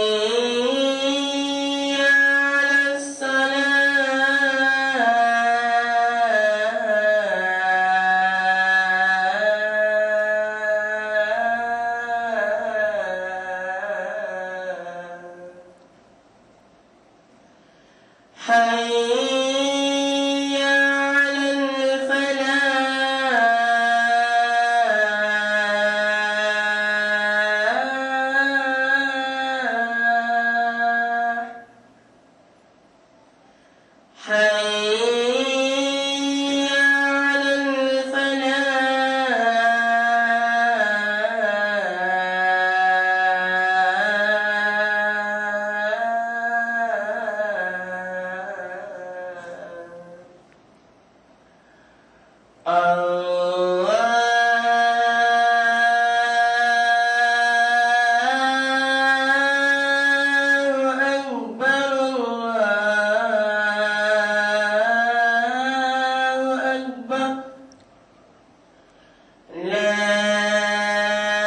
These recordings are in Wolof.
حي على الصلاة حي على الفلاح حي على الفلاح الله أكبر الله أكبر لا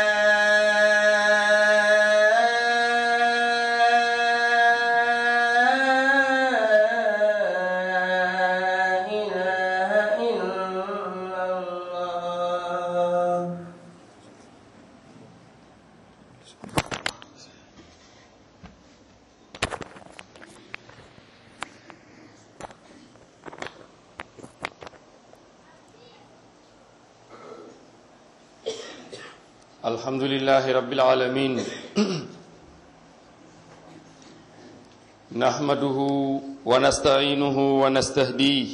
إله إلا الله الحمد لله رب العالمين نحمده ونستعينه ونستهديه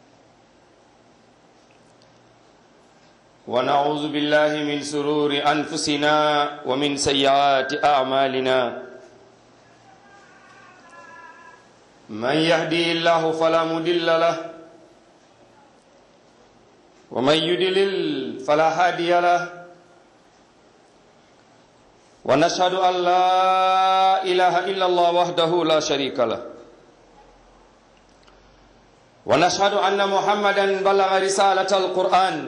ونعوذ بالله من سرور أنفسنا ومن سيئات أعمالنا من يهدي الله فلا مضل له ومن يضلل فلا هادي له ونشهد أن لا إله إلا الله وحده لا شريك له ونشهد أن محمدا بلغ رسالة القرآن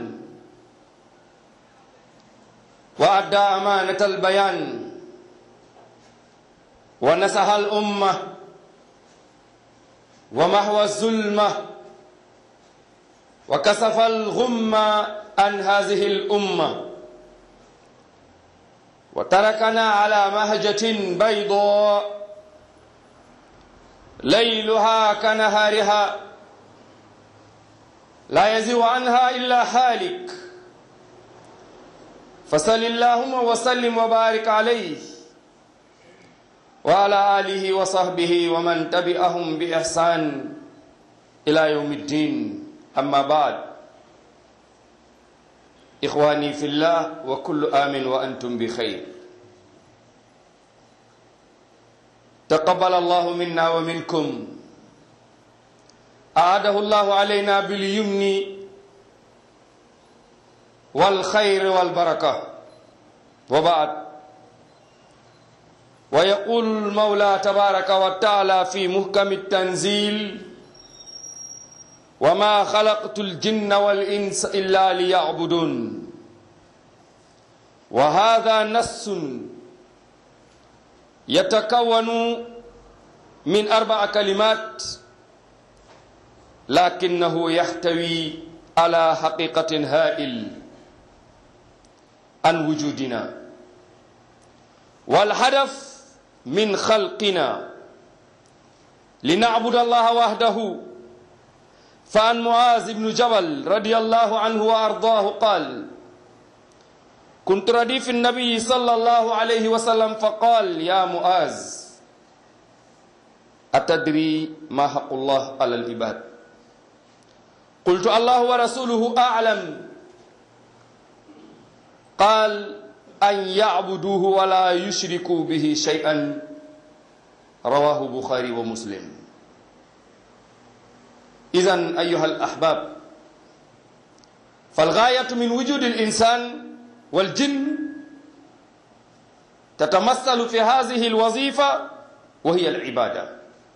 وأدى أمانة البيان ونصح الأمة ومحو الظلمة وكسف الغمة عن هذه الأمة وتركنا على مهجة بيضاء ليلها كنهارها لا يزيغ عنها إلا حالك فصل اللهم وسلم وبارك عليه وعلى آله وصحبه ومن تبعهم بإحسان إلى يوم الدين أما بعد إخواني في الله وكل آمن وأنتم بخير تقبل الله منا ومنكم أعاده الله علينا باليمن والخير والبركة وبعد ويقول المولى تبارك وتعالى في محكم التنزيل وما خلقت الجن والإنس إلا ليعبدون وهذا نص يتكون من أربع كلمات لكنه يحتوي على حقيقة هائل عن وجودنا والهدف من خلقنا لنعبد الله وحده فعن معاذ بن جبل رضي الله عنه وارضاه قال كنت رديف النبي صلى الله عليه وسلم فقال يا معاذ أتدري ما حق الله على العباد قلت الله ورسوله أعلم قال أن يعبدوه ولا يشركوا به شيئا رواه بخاري ومسلم إذا أيها الأحباب فالغاية من وجود الإنسان والجن تتمثل في هذه الوظيفة وهي العبادة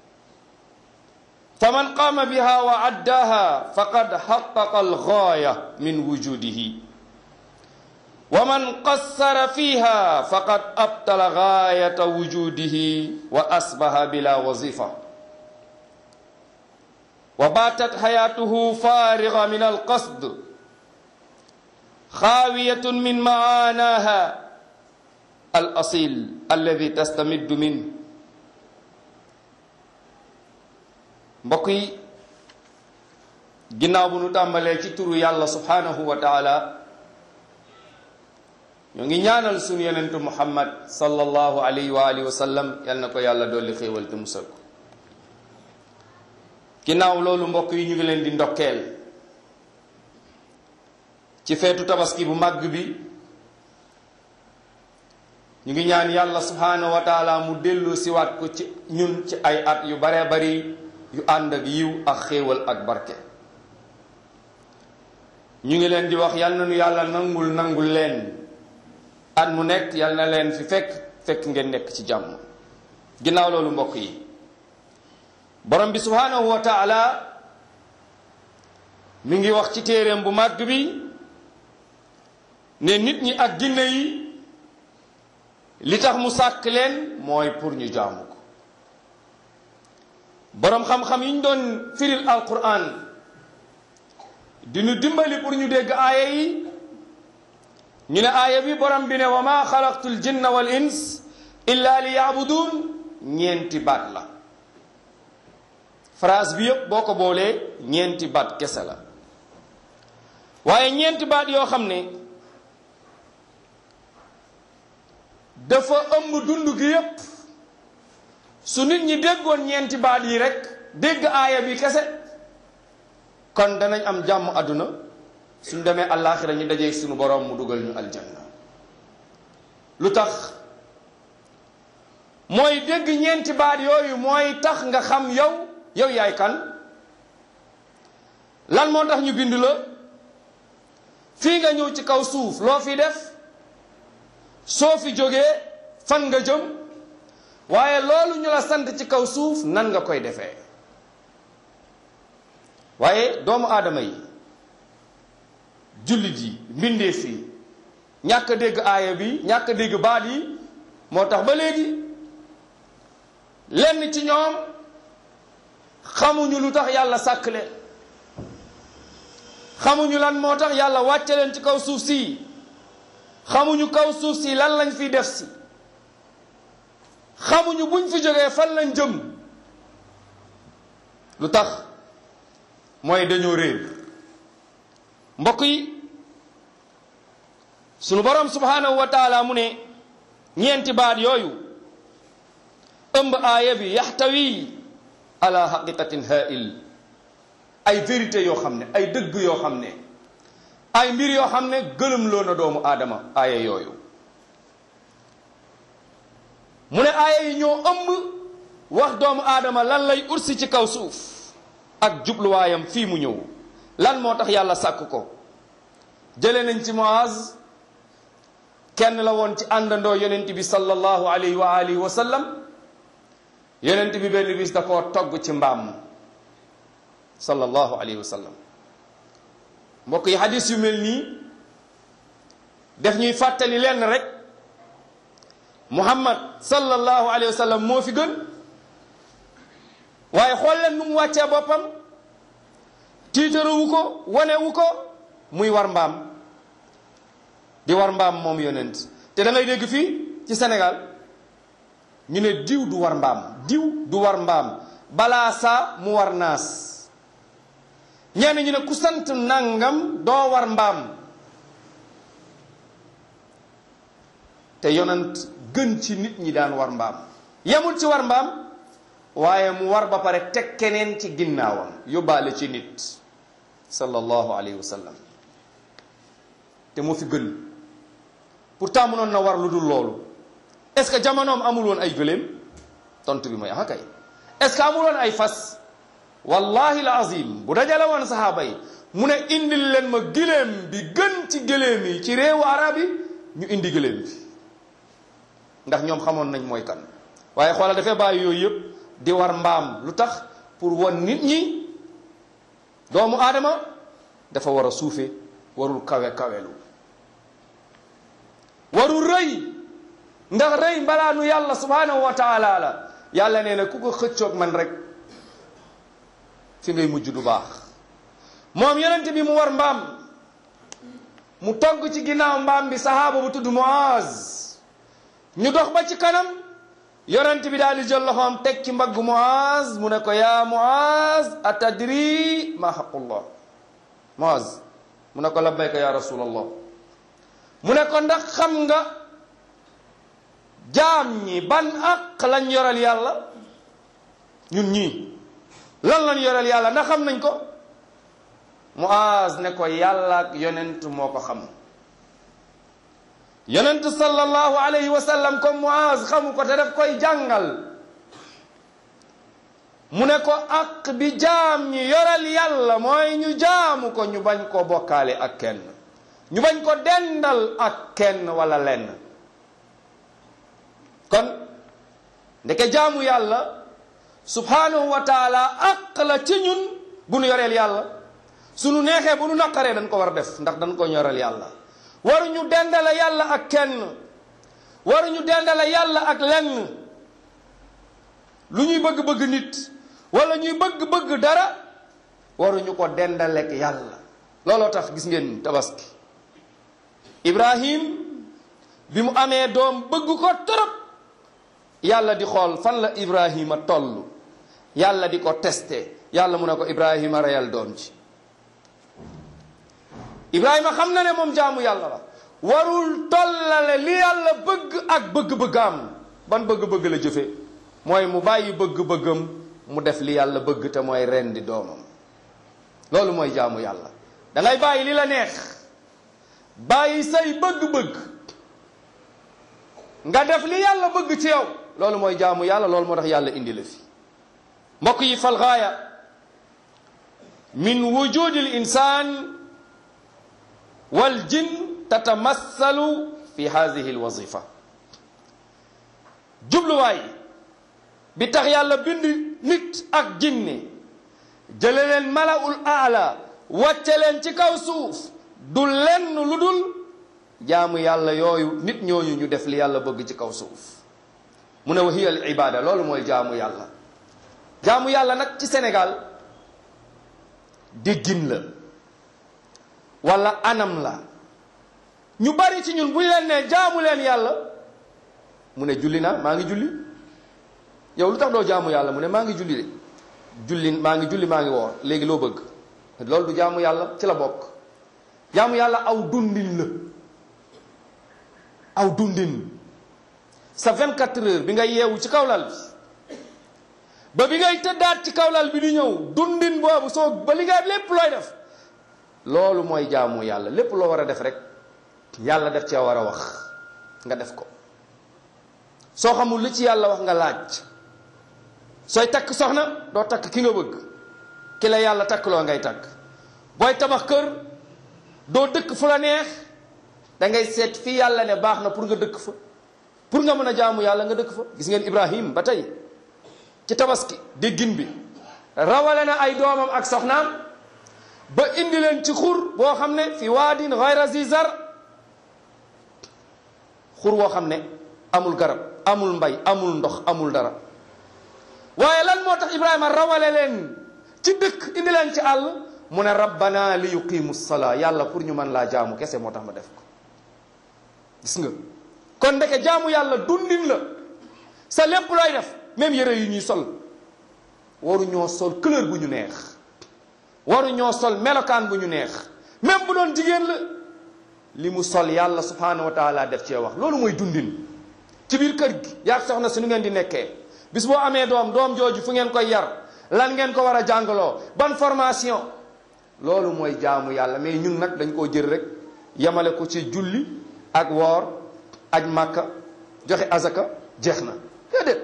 فمن قام بها وعداها فقد حقق الغاية من وجوده wa man qassara fiha faqad abtala gaayata wujudihi wa asbaha bila wazifa wa batat hayatuhu fariga min alqasd xaawiyatun min maanaha al asil alladi tastamiddu min mbokk yi ginnaaw bu nu tàmbalee ci turu yàlla subhanahu wa taala ñoo ngi ñaanal sunu yonentu muhammad sallallahu alayhi wa alihi wa sallam yal na ko yàlla dolli xéewal te musal ko ginnaaw loolu mbokk yi ñu ngi leen di ndokkeel ci feetu tabaski bu màgg bi ñu ngi ñaan yàlla subhanahu wa taala mu dellu siwaat ko ci ñun ci ay at yu baree bari yu ànd ak yiw ak xéewal ak barke ñu ngi leen di wax yal na nu yàlla nangul nangul leen at mu nekk yal na leen fi fekk fekk ngeen nekk ci jàmm ginnaaw loolu mbokk yi borom bi subhanahu wa taala mi ngi wax ci téeréem bu màgg bi ne nit ñi ak jinne yi li tax mu sàkk leen mooy pour ñu jaamu ko boroom xam-xam yi ñu doon firil alquran di ñu dimbali pour ñu dégg aaya yi ñu ne aaya bi borom bi ne wa ma xalaqtu l jinna wal ins illa li yaabudun ñeenti baat la phrase bi yëpp boo ko boolee ñeenti baat kese la waaye ñeenti baat yoo xam ne dafa ëmb dund gi yépp su nit ñi déggoon ñeenti baat yi rek dégg aaya bi kese kon danañ am jàmm àdduna suñ demee àllaaxira ñu dajee suñu boroom mu dugal ñu aljanna lu tax mooy dégg ñeenti baat yooyu mooy tax nga xam yow yow yaay kan lan moo tax ñu bind la fii nga ñëw ci kaw suuf loo fi def soo fi jógee fan nga jëm waaye loolu ñu la sant ci kaw suuf nan nga koy defee waaye doomu aadama yi jullit yi mbindeef yi ñàkk a dégg aaya bi ñàkk a dégg baat yi moo tax ba léegi lenn ci ñoom xamuñu lu tax yàlla sàkk leen xamuñu lan moo tax yàlla wàcce leen ci kaw suuf si xamuñu kaw suuf si lan lañ fiy def si xamuñu buñ fi jógee fan lañ jëm lu tax mooy dañoo réer mbokk yi sunu borom subhanahu wa taala mu ne ñeenti baat yooyu ëmb aaya bi yaxtawi ala haqiqatin hail ay vérité yoo xam ne ay dëgg yoo xam ne ay mbir yoo xam ne gëlëm loo na doomu aadama aaya yooyu mu ne aaya yi ñoo ëmb wax doomu aadama lan lay ursi ci kaw suuf ak jubluwaayam fii mu ñëw lan moo tax yàlla sàkk ko jële nañ ci Muaz kenn la woon ci àndandoo yonent bi sallallahu alayhi wa alihi wa sallam yonent bi benn bis da koo togg ci mbaam sallallahu alayhi wa sallam mbokk yi hadis yu mel nii def ñuy fàttali lenn rek muhammad sallallahu alayhi wa sallam moo fi gën waaye xool leen nu mu wàccee boppam tiitaruwu ko wanewu ko muy war mbaam di war mbaam moom yonent te da ngay dégg fii ci Sénégal ñu ne diw du war mbaam diw du war mbaam balaa saa mu war naas ñenn ñu ne ku sant nangam doo war mbaam te yonent gën ci nit ñi daan war mbaam yemul ci war mbaam waaye mu war ba pare teg keneen ci ginnaawam yóbbaale ci nit sallallahu alayhi wa sallam te moo fi gën pourtant mënoon na war lu dul loolu est-ce que jamonoom amul woon ay gëléem tontu bi mooy ah kay est-ce que amul woon ay fas wallahi la azim bu dajale woon saxaaba yi mu ne indil leen ma gëléem bi gën ci gëléem yi ci réewu arab yi ñu indi gëléem bi ndax ñoom xamoon nañ mooy kan waaye xoolal dafay bàyyi yooyu yëpp di war mbaam lu tax pour won nit ñi doomu aadama dafa war a suufe warul kawe kawelu waru rëy ndax rëy mbalaanu yàlla subhanahu wa taala la yàlla nee na ku ko xëccoog man rek fi ngay mujj du baax moom yonent bi mu war mbaam mu togg ci ginnaaw mbaam bi sahaaba bu tudd Muaz ñu dox ba ci kanam yonent bi daal di jël loxoom teg ci mbaggu Muaz mu ne ko yaa Muaz atadri ma xaqullah Muaz mu ne ko labbayka ya rasulallah mu ne ko ndax xam nga jaam ñi ban aq lañ yoral yàlla ñun ñii lan lañ yoral yàlla ndax xam nañ ko Muaz ne ko yàlla ak yonent moo ko xam yonent sallallahu alayhi wa sallam comme Muaz xamu ko te daf koy jàngal mu ne ko aq bi jaam ñi yoral yàlla mooy ñu jaamu ko ñu bañ ko bokkaale ak kenn ñu bañ ko dendal ak kenn wala lenn kon ndeke jaamu yàlla subhanahu wa taala aq la ci ñun bu nu yoreel yàlla sunu neexee bu nu naqaree dañ ko war a def ndax dañ ko ñoreel yàlla waruñu dendale yàlla ak kenn waruñu dendale yàlla ak lenn lu ñuy bëgg-bëgg nit wala ñuy bëgg-bëgg dara waruñu ko dendaleek yàlla looloo tax gis ngeen tabaski ibrahim bi mu amee doom bëgg ko torop yàlla di xool fan la ibrahima toll yàlla di ko testé yàlla mu ne ko ibrahima reyal doom ji ibrahima xam na ne moom jaamu yàlla la warul tollale li yàlla bëgg ak bëgg-bëggaam ban bëgg-bëgg la jëfe mooy mu bàyyi bëgg-bëggam mu def li yàlla bëgg te mooy rendi doomam loolu mooy jaamu yàlla da ngay bàyyi li la neex bàyyi say bëgg-bëgg nga def li yàlla bëgg ci yow loolu mooy jaamu yàlla loolu moo tax yàlla indi la fi mbokk yi fal gaaya min wujudi l insan wal jin tatamassalu fi hadihi l wazifa jubluwaay bi tax yàlla bind nit ak jinne jële leen malaul aala wàcce leen ci kaw suuf du lenn lu dul jaamu yàlla yooyu nit ñooñu ñu def li yàlla bëgg ci kaw suuf mu ne wa hiya al ibada loolu mooy jaamu yàlla jaamu yàlla nag ci Sénégal déggin la wala anam la ñu bari ci ñun bu ñu leen ne jaamu leen yàlla mu ne julli naa maa ngi julli yow lu tax doo jaamu yàlla mu ne maa ngi julli de julli maa ngi julli maa ngi woor léegi loo bëgg loolu du jaamu yàlla ci la bokk jaamu yàlla aw dundin la aw dundin sa 24 heures bi ngay yeewu ci kawlal bi ba bi ngay tëddaat ci kawlal bi di ñëw dundin boobu soo ba li nga lépp looy def loolu mooy jaamu yàlla lépp loo war a def rek yàlla def cee war a wax nga def ko soo xamul li ci yàlla wax nga laaj sooy takk soxna doo takk ki nga bëgg ki la yàlla takkloo ngay takk booy tabax kër doo dëkk fu la neex da ngay seet fii yàlla ne baax na pour nga dëkk fa pour nga mën a jaamu yàlla nga dëkk fa gis ngeen Ibrahim ba tey ci tabaski déggin bi rawale na ay doomam ak soxnaam ba indi leen ci xur boo xam ne fi waadin gayra zi zar xur woo xam ne amul garab amul mbay amul ndox amul dara waaye lan moo tax Ibrahima rawale leen ci dëkk indi leen ci àll mu ne rabbana li yuqimu salaa yàlla pour ñu mën laa jaamu kese moo tax ma def ko gis nga kon ndeke jaamu yàlla dundin la sa lépp looy def même yére yu ñuy sol waru ñoo sol couleur bu ñu neex waru ñoo sol melokaan bu ñu neex même bu doon jigéen la li mu sol yàlla subhanahu wa taala def cee wax loolu mooy dundin ci biir kër gi yaa soxna si nu ngeen di nekkee bis boo amee doom doom jooju fu ngeen koy yar lan ngeen ko war a jàngaloo ban formation loolu mooy jaamu yàlla mais ñun nag dañ koo jël rek yemale ko ci julli ak woor aj màkka joxe azaka jeex na déedéet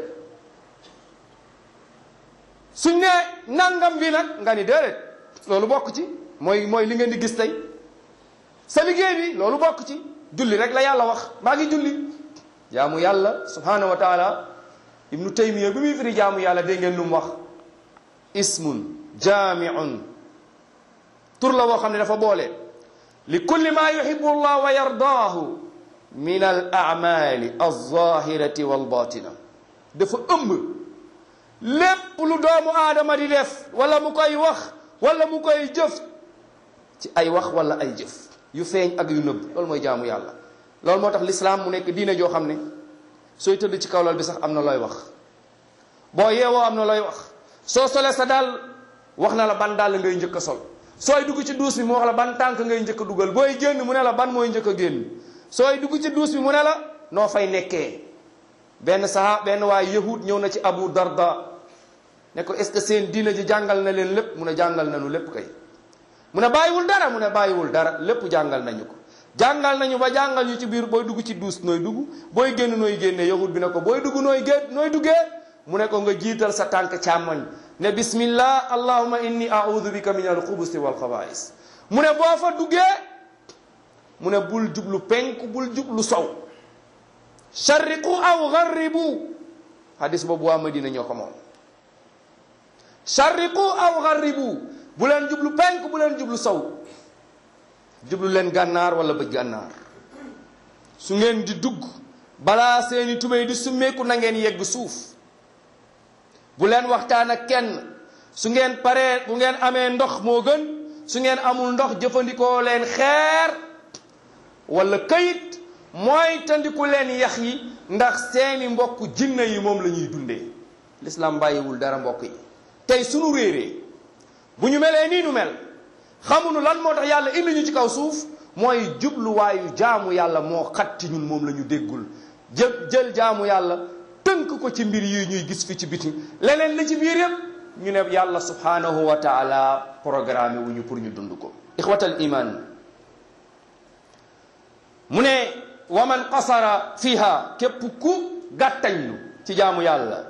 suñ ne nangam bi nag nga ni déedéet loolu bokk ci mooy mooy li ngeen di gis tey sa liggéey bi loolu bokk ci julli rek la yàlla wax maa ngi julli jaamu yàlla subhanahu wa taala ibnu taymiya bi muy firi jaamu yàlla dégg ngeen lu mu wax ismun jaamiun tur la woo xam ne dafa boole li kulli ma yuhibu llah wa yardaahu min al amali alzahirati walbatina dafa ëmb lépp lu doomu aadama di def wala mu koy wax wala mu koy jëf ci ay wax wala ay jëf yu feeñ ak yu nëbb loolu mooy jaamu yàlla loolu moo tax lislaam mu nekk diine joo xam ne sooy tëdd ci kaw lal bi sax am na looy wax boo yeewoo am na looy wax soo solee sa daal wax na la ban dàll ngay njëkk a sol sooy dugg ci duus bi mu wax la ban tànk ngay njëkk a dugal booy génn mu ne la ban mooy njëkk a génn sooy dugg ci duus bi mu ne la noo fay nekkee benn saha benn waaye yahud ñëw na ci abu darda ne ko est-ce que seen diina ji jàngal na leen lépp mu ne jàngal nañu lépp kay mu ne bàyyiwul dara mu ne bàyyiwul dara lépp jàngal nañu ko jàngal nañu ba jàngal ñu ci biir booy dugg ci duus nooy dugg booy génn nooy génne yahud bi ne ko booy dugg nooy génn nooy duggee mu ne ko nga jiital sa tànk càmmoñ ne bismillah allahumma inni a'udhu bika min al-xubusi wal xabaa'is mu ne boo fa duggee mu ne bul jublu penku bul jublu sow sharriqu aw gharribu hadis boobu waa Madina ñoo ko moom sharriqu aw gharribu bu leen jublu penku bu leen jublu sow jublu leen gànnaar wala bëj gànnaar su ngeen di dugg balaa seeni tubéy di summeeku na ngeen yegg suuf bu leen waxtaan ak kenn su ngeen paree bu ngeen amee ndox moo gën su ngeen amul ndox jëfandikoo leen xeer wala këyit mooy tandiku leen yax yi ndax seeni mbokk jinne yi moom la ñuy dundee l'islam bàyyiwul dara mbokk yi tey sunu réeree bu ñu melee nii nu mel xamuñu lan moo tax yàlla indi ñu ci kaw suuf mooy jubluwaayu jaamu yàlla moo xat ci ñun moom la ñu déggul jël jël jaamu yàlla tënk ko ci mbir yi ñuy gis fi ci biti leneen li ci biir yëpp ñu ne yàlla subhanahu wa taala programme wu ñu pour ñu dund ko ixwatal iman mu ne wa man qasara fiha képp ku gàttañlu ci jaamu yàlla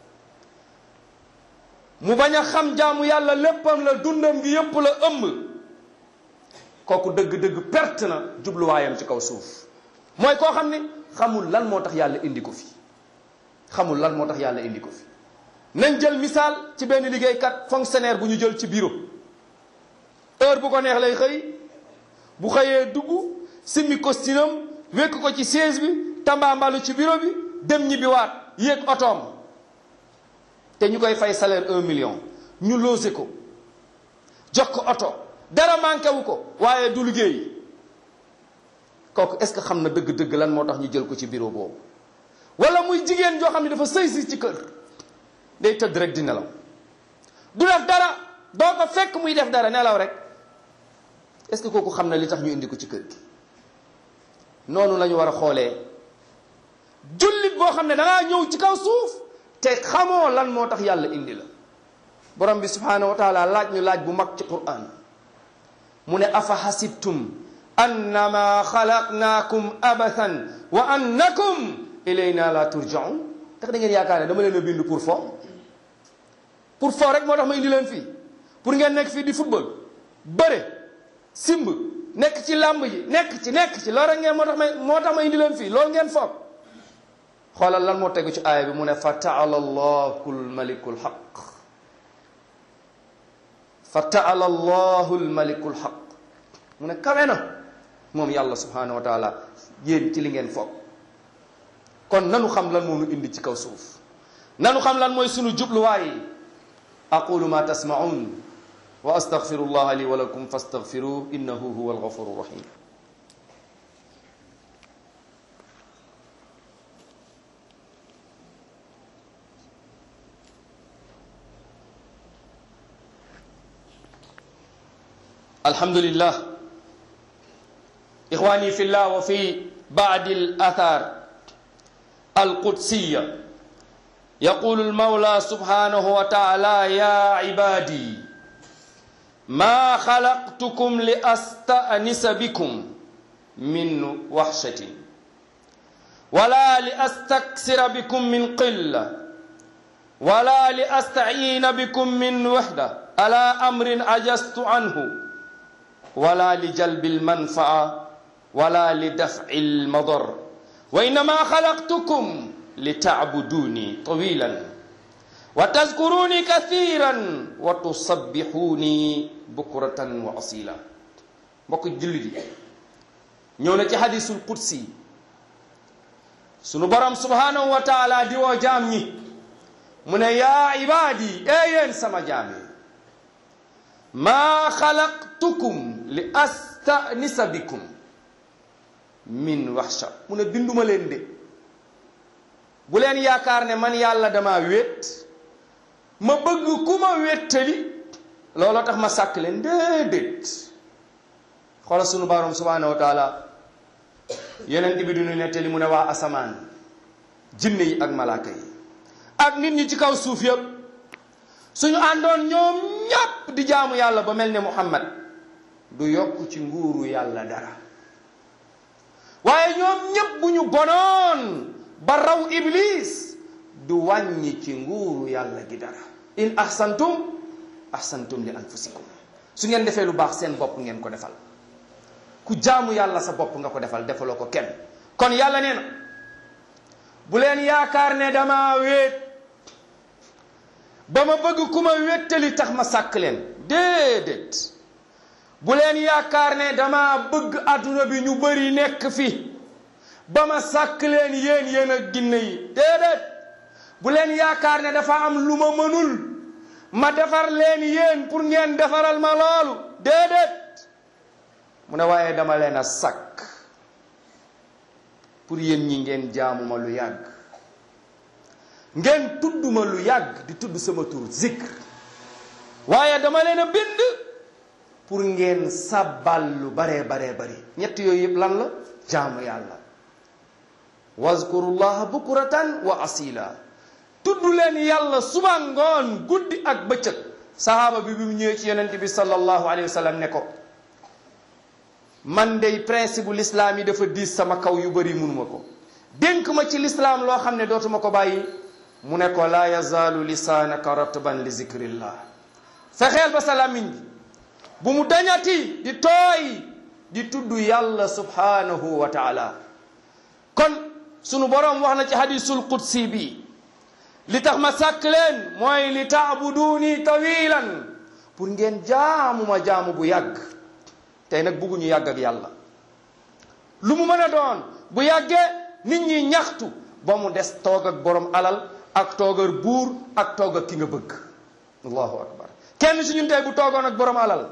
mu bañ a xam jaamu yàlla léppam la dundam gi yépp la ëmb kooku dëgg-dëgg perte na jubluwaayam ci kaw suuf mooy koo xam ne xamul lan moo tax yàlla indi ko fi xamul lan moo tax yàlla indi ko fi nañ jël misaal ci benn liggéeykat fonctionnaire bu ñu jël ci bureau heure bu ko neex lay xëy bu xëyee dugg simmi costume wekk ko ci siège bi tambaambalu ci bureau bi dem ñibbi waat yéeg otoom te ñu koy fay salaire un million ñu loose ko jox ko oto dara manqué wu ko waaye du liggéey kooku est-ce que xam na dëgg-dëgg lan moo tax ñu jël ko ci bureau boobu wala muy jigéen joo xam ne dafa sëy si ci kër day tëdd rek di nelaw du def dara doo ko fekk muy def dara nelaw rek est-ce que kooku xam na li tax ñu indi ko ci kër gi noonu la ñu war a xoolee jullit boo xam ne dangaa ñëw ci kaw suuf te xamoo lan moo tax yàlla indi la borom bi subhanahu wa taala laaj ñu laaj bu mag ci quran mu ne afa hasibtum annama xalaqnaakum abathan wa annakum ilayna la turjaun tax da ngeen yaakaar ne dama leen a bind pour fo pour fo rek moo tax ma indi leen fii pour ngeen nekk fii di football bëre simb nekk ci làmb ji nekk ci nekk ci loolu rek ngeen moo tax ma moo tax ma indi leen fii loolu ngeen foog xoolal lan moo tegu ci aaya bi mu ne fa taala allahu almaliku alxaq fa taala allahu almaliku alxaq mu ne kawe na moom yàlla subhanahu wa taala yéen ci li ngeen foog kon nanu xam lan moo nu indi ci kaw suuf nanu xam lan mooy sunu jubluwaay aqulu ma tasmaun wa astaghfiru llaha li wa lakum fastaghfiruh innahu huwa alghafuru rahim الحمد لله إخواني في الله وفي بعد الأثار القدسية يقول المولى سبحانه وتعالى يا عبادي ما خلقتكم لأستأنس بكم من وحشة ولا لأستكثر بكم من قلة ولا لأستعين بكم من وحدة على أمر عجزت عنه ولا لجلب المنفعة ولا لدفع المضر وإنما خلقتكم لتعبدوني طويلا وتذكروني كثيرا وتصبحوني بكرة وأصيلا mbokk jullit yi ñëw na ci hadisul qudsi sunu borom subhanahu wa taala di woo jaam ñi mu ne yaa ibaadi ee yéen sama jaam yi maa xalaqtukum li astanisa bikum min waxsha mu ne binduma leen de bu leen yaakaar ne man yàlla dama wét ma bëgg ku ma wéttali looloo tax ma sàkk leen déedéet xoolal sunu borom subhanahu wa taala yeneen bi duñu nettali mu ne waa asamaan jinne yi ak malaaka yi ak nit ñi ci kaw suuf yëpp suñu àndoon ñoom ñépp di jaamu yàlla ba mel ne muhammad du yokk ci nguuru yàlla dara waaye ñoom ñépp bu ñu bonoon ba raw iblis du wàññi ci nguuru yàlla gi dara in ahsantum ahsantum li anfusikum su ngeen defee lu baax seen bopp ngeen ko defal ku jaamu yàlla sa bopp nga ko defal defaloo ko kenn kon yàlla nee na bu leen yaakaar ne dama wéet ba ma bëgg ku ma wéttali tax ma sàkk leen déedéet bu leen yaakaar ne dama bëgg adduna bi ñu bari nekk fi ba ma sàkk leen yéen yéen ak ginne yi déedéet bu leen yaakaar ne dafa am lu ma mënul ma defar leen yéen pour ngeen defaral ma loolu déedéet mu ne waaye dama leen a sàkk pour yéen ñi ngeen jaamu ma lu yàgg ngeen tudd ma lu yàgg di tudd sama tur zikr waaye dama leen a bind pour ngeen sabbal lu baree baree bari ñett yooyu yëpp lan la jaamu yàlla wazkurullaha bukuratan wa asila tudd leen yàlla suba ngoon guddi ak bëccëg sahaaba bi bi mu ñëwee ci yonent bi sallallahu alayhi wa sallam ne ko man dey principe bu lislaam yi dafa diis sama kaw yu bëri munuma ko dénk ma ci lislaam loo xam ne dootuma ko bàyyi mu ne ko laa yazaalu lisaanaka ratban li zikrillah fexeel ba sa làmmiñ bi bu mu dañati di tooy di tudd yàlla subhanahu wa taala kon sunu boroom wax na ci hadisul qudsi bi li tax ma sàkk leen mooy li taabuduuni tawilan pour ngeen jaamu ma jaamu bu yàgg tey nag bugguñu yàgg ak yàlla lu mu mën a doon bu yàggee nit ñi ñaxtu ba mu des toog ak borom alal ak toogar buur ak toog ak ki nga bëgg allahu akbar kenn si ñun tey bu toogoon ak borom alal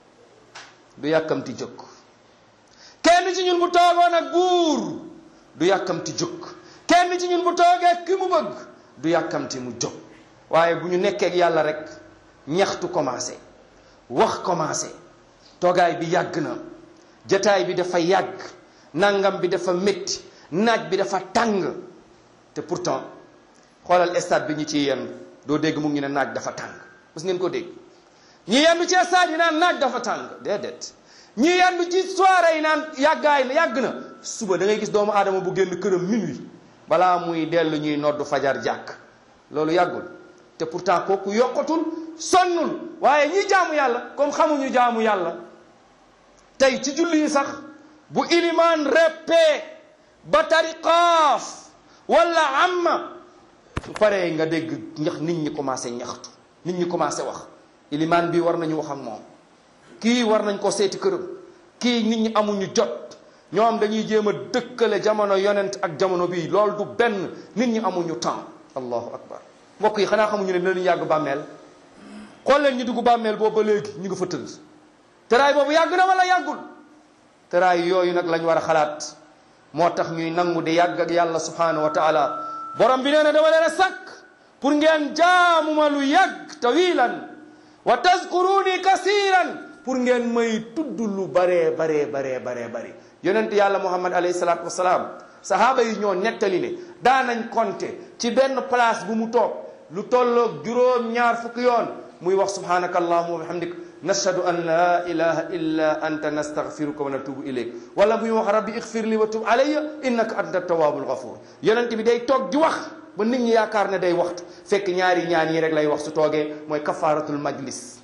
du yàkkamti jóg kenn ci ñun bu toogoon ak buur du yàkkamti jóg kenn ci ñun bu toogee ki mu bëgg du yàkkamti mu jóg waaye bu ñu nekkee ak yàlla rek ñaxtu commencé wax commencé toogaay bi yàgg na jataay bi dafa yàgg nangam bi dafa métti naaj bi dafa tàng te pourtant xoolal stade bi ñu ci yenn doo dégg mu ngi ne naaj dafa tàng mës ngeen ko dégg ñi yendu ci stade yi naan naaj dafa tàng déedéet ñi yendu ci soirée yi naan yàggaay na yàgg na suba da ngay gis doomu aadama bu génn këram minuit balaa muy dellu ñuy noddu fajar jàkk loolu yàggul te pourtant kooku yokkatul sonnul waaye ñi jaamu yàlla comme xamuñu jaamu yàlla tey ci julli yi sax bu ilimaan reppee ba tariqaaf wala amma su paree nga dégg ñax nit ñi commencé ñaxtu nit ñi commencé wax ilimaan bi war nañu wax ak moom kii war nañ ko seeti këram kii nit ñi amuñu jot ñoom dañuy jéem a dëkkale jamono yonent ak jamono bii loolu du benn nit ñi amuñu temps allahu akbar mbokk yi xanaa xamuñu ne dinañu yàgg bàmmeel xool leen ñu dugg bàmmeel boobu ba léegi ñu ngi fa tëdd tëraay boobu yàgg na wala yàggul tëraay yooyu nag lañ war a xalaat moo tax ñuy nangu di yàgg ak yàlla subhanahu wa taala borom bi nee na dama leen a sàkk pour ngeen jaamuma lu yàgg tawilan wa tazkuruni kasiran pour ngeen may tudd lu baree baree baree baree bari yonent yàlla muhammad alayhi salaatu wasalaam sahaaba yi ñoo nettali ne daanañ compter ci benn place bu mu toog lu tolloog juróom ñaar fukki yoon muy wax subhanaka allahuma wa bihamdik nashhadu an la ilaha illa anta nastaghfiruka wa natubu ilayk wala muy wax rabbi ighfir li wa tub alayya innaka anta tawwabul ghafur yonent bi day toog di wax ba nit ñi yaakaar ne day waxtu fekk ñaari ñaan yi rek lay wax su toogee mooy kafaratul majlis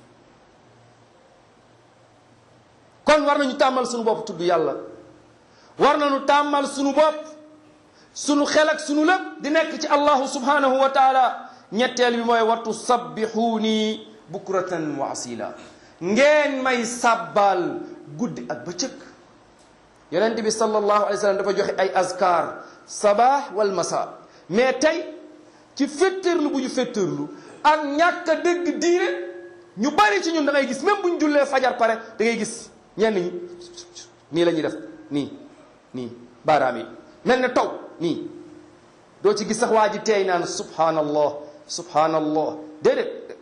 kon war nañu tàmmal suñu bopp tudd yàlla war nañu tàmmal suñu bopp suñu xel ak suñu lépp di nekk ci allahu subhanahu wa taala ñetteel bi mooy wattu sabbixuuni bukratan wa asila ngeen may sàbbaal guddi ak bëccëg yonent bi sallallahu alayhi wa sallam dafa joxe ay azkar sabah wal masa mais tey ci féttërlu bu ñu féttërlu ak ñàkk a dégg diine ñu bari ci ñun da ngay gis même bu ñu jullee fajar pare da ngay gis ñenn ñi nii la ñuy def nii nii baaraam yi mel ne taw nii doo ci gis sax waa ji teey naan subhanallah subhanallah déedéet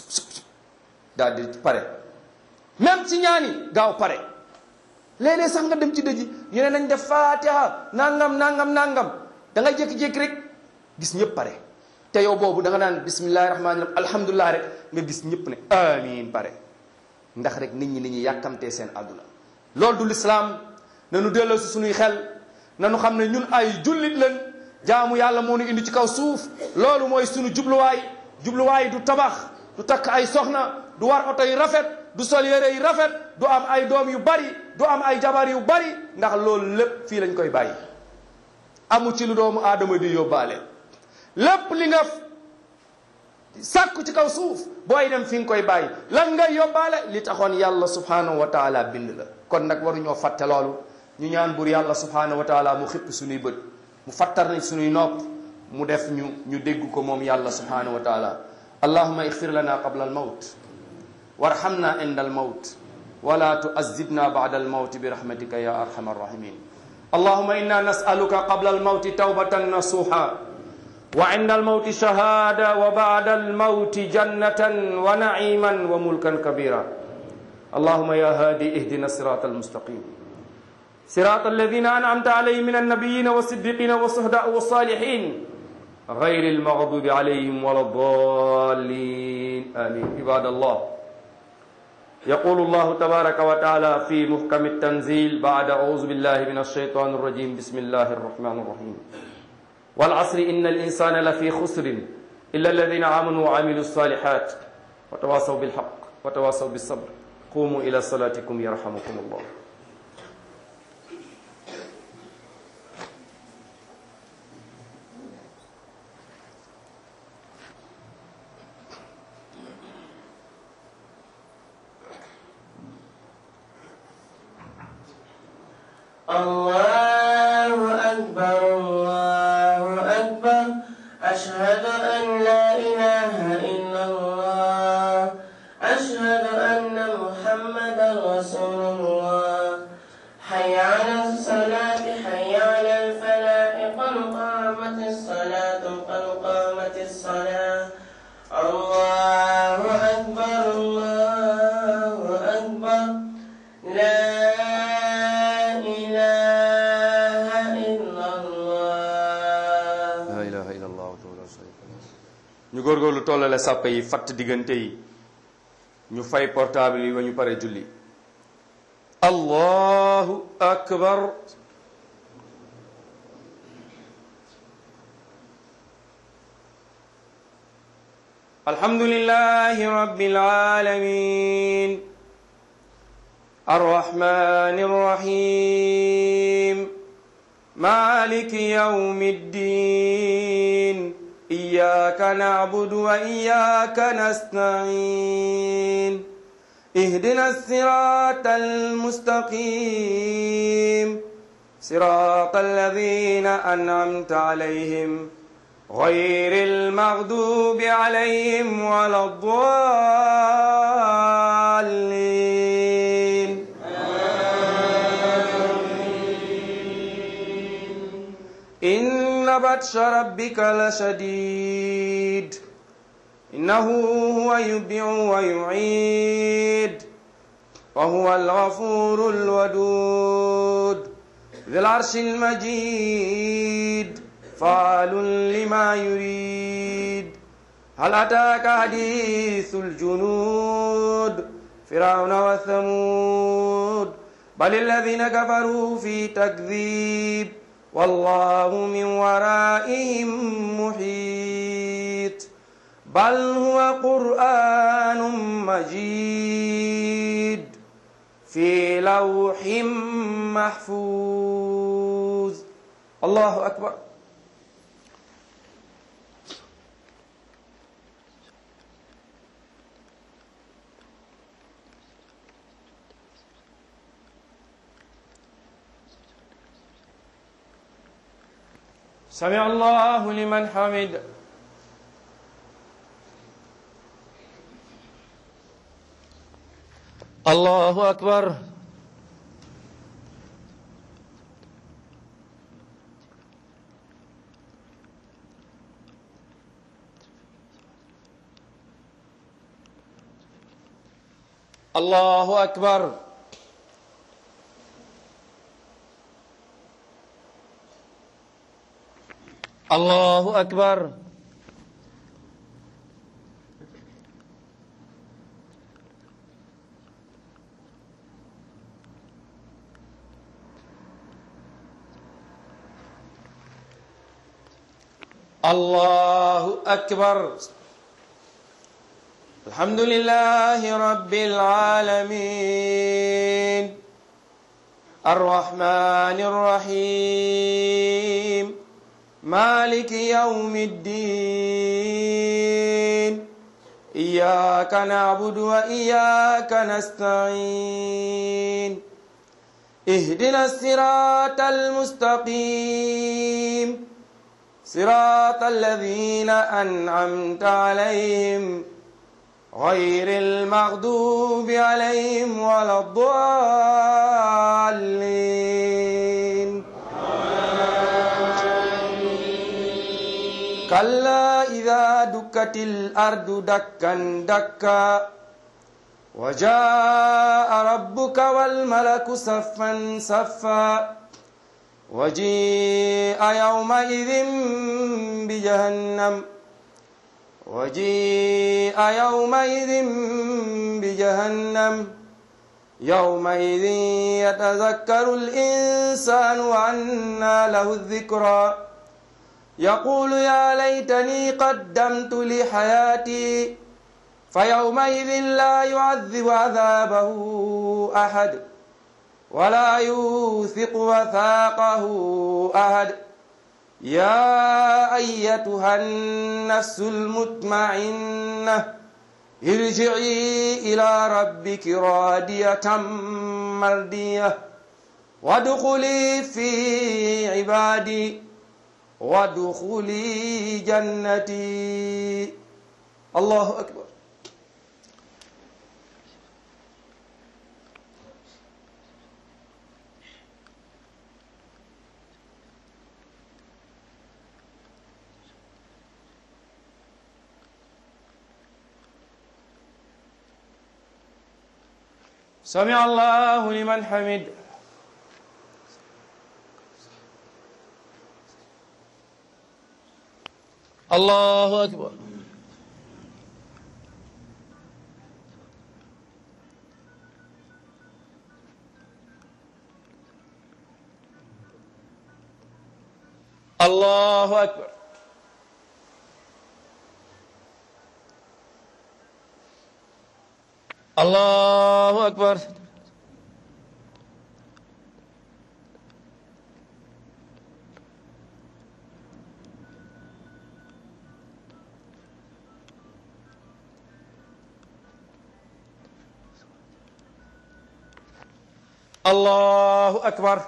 daal di pare même ci ñaani gaaw pare léeg-léeg sax nga dem ci dëji ñu ne nañ def fatiha nangam nangam nangam da ngay jékki-jékki rek gis ñëpp pare te yow boobu da nga naan bismillahi rahmaani rahim alhamdulilah rek nga gis ñëpp ne amin pare ndax rek nit ñi ni ñuy yàkkamtee seen àdduna loolu du lislaam nanu delloo si suñuy xel nanu xam ne ñun ay jullit lañ jaamu yàlla moo ñu indi ci kaw suuf loolu mooy suñu jubluwaay jubluwaay du tabax du takk ay soxna du war oto yu rafet du sol yére yu rafet du am ay doom yu bari du am ay jabar yu bari ndax loolu lépp fii lañ koy bàyyi amu ci lu doomu aadama di yóbbaale lépp li nga sàkku ci kaw suuf booy dem fi nga koy bàyyi lan ngay yóbbaale li taxoon yàlla subhanahu wa taala bind la kon nag waruñoo fàtte loolu ñu ñaan bur yàlla subhanahu wa taala mu xippi suñuy bët mu fattar nañ suñuy nopp mu def ñu ñu dégg ko moom yàlla subhanahu wa taala allahuma ixfir lana qabla almawt warhamna inda almawt wala tuazibna bada almawt birahmatika ya arhama arrahimin allahuma inna nasaluka qabla almawti tawbatan nasuha وعند الموت شهادة وبعد الموت جنة ونعيما وملكا كبيرا اللهم يا هادي اهدنا الصراط المستقيم صراط الذين أنعمت عليهم من النبيين والصديقين والصهداء والصالحين غير المغضوب عليهم ولا الضالين آمين عباد الله يقول الله تبارك وتعالى في محكم التنزيل بعد أعوذ بالله من الشيطان الرجيم بسم الله الرحمن الرحيم والعصر إن الإنسان لفي خسر إلا الذين آمنوا وعملوا الصالحات وتواصوا بالحق وتواصوا بالصبر قوموا إلى صلاتكم يرحمكم الله الله أكبر الله أكبر أشهد أن لا إله إلا الله أشهد أن محمدا رسول الله حي على الصلاة حي على الفلاح قد قامت الصلاة قد قامت الصلاة الله أكبر الله أكبر لا إله إلا الله la ilaha illallah wahdahu la sharika lahu ñu góorgóorlu tollale sàppe yi fatt diggante yi ñu fay portable yi ba ñu pare julli allahu akbar alhamdulillahi rabbil alamin الرحمن الرحيم مالك يوم الدين إياك نعبد وإياك نستعين اهدنا الصراط المستقيم صراط الذين أنعمت عليهم غير المغضوب عليهم ولا الضالين إن بطش ربك لشديد إنه هو يبدع ويعيد وهو الغفور الودود ذي العرش المجيد فعال لما يريد هل أتاك حديث الجنود فرعون وثمود بل الذين كفروا في تكذيب والله من ورائهم محيط بل هو قرآن مجيد في لوح محفوظ الله أكبر سمع الله لمن حمد الله أكبر الله أكبر الله أكبر الله أكبر الحمد لله رب العالمين الرحمن الرحيم مالك يوم الدين إياك نعبد وإياك نستعين اهدنا الصراط المستقيم صراط الذين أنعمت عليهم غير المغضوب عليهم ولا الضالين كلا إذا دكت الأرض دكا دكا وجاء ربك والملك صفا صفا وجيء يومئذ بجهنم وجيء يومئذ بجهنم يومئذ يتذكر الإنسان وأنى له الذكرى يقول يا ليتني قدمت لحياتي فيومئذ لا يعذب عذابه أحد ولا يوثق وثاقه أحد يا أيتها النفس المطمئنة ارجعي إلى ربك رادية مرضية وادخلي في عبادي وادخلي جنتي الله أكبر سمع الله لمن حمد الله أكبر الله أكبر الله أكبر الله أكبر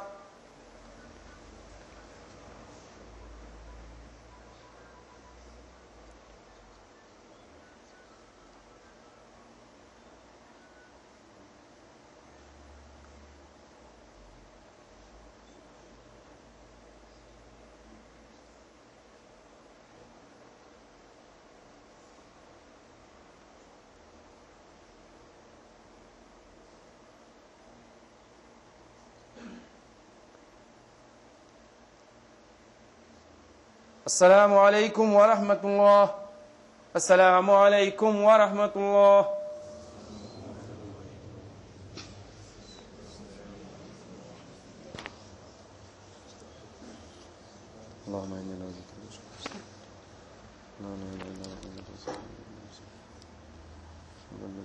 السلام عليكم ورحمة الله السلام عليكم ورحمة الله اللهم إنا نعوذ بك من شر اللهم إنا نعوذ بك من شر